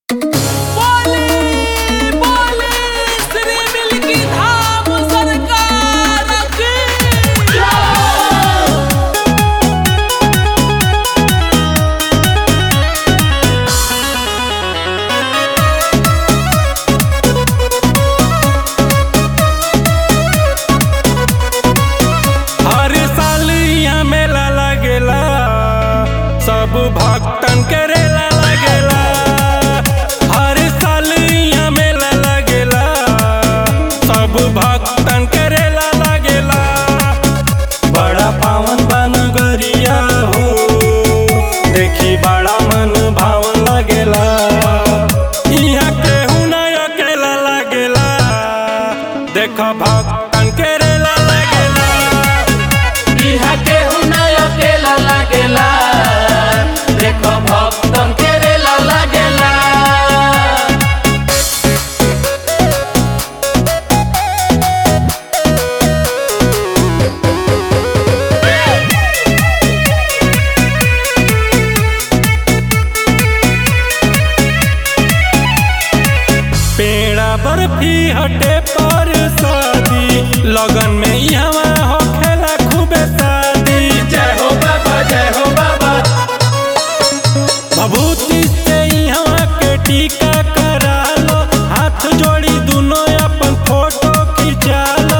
देख भक्तन के रेला लगेला इहा केहू ना अकेला लागेला देखो भक्तन के रेला लागेला पेड़ा बर्फी हटे पर शादी लगन में यहाँ होखेला खूबे शादी जय हो बाबा जय हो बाबा भभूति से यहाँ के टीका करा लो हाथ जोड़ी दोनों अपन फोटो खिंचा लो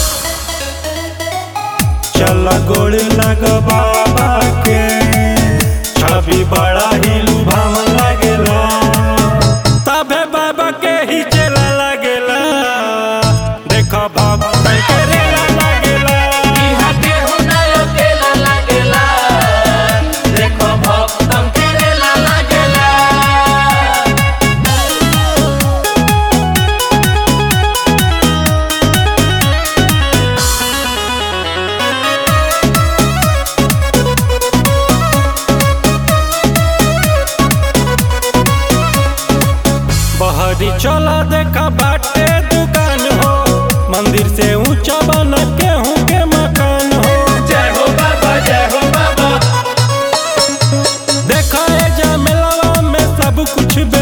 चल गोड़ लग बाबा के छवि बड़ा ही लुभावन लगेला तबे बाबा के ही चला लगेला देखो भक्त के रेला लगेला इहा केहू ना अकेला लागेला देखो भक्तन के रेला लागेला बहरी चला देखा बाटे दुकान हो मंदिर से ऊंचा बन के हूँ के मकान हो जय हो बाबा जय हो बाबा देखा ए जा मेलवा में सब कुछ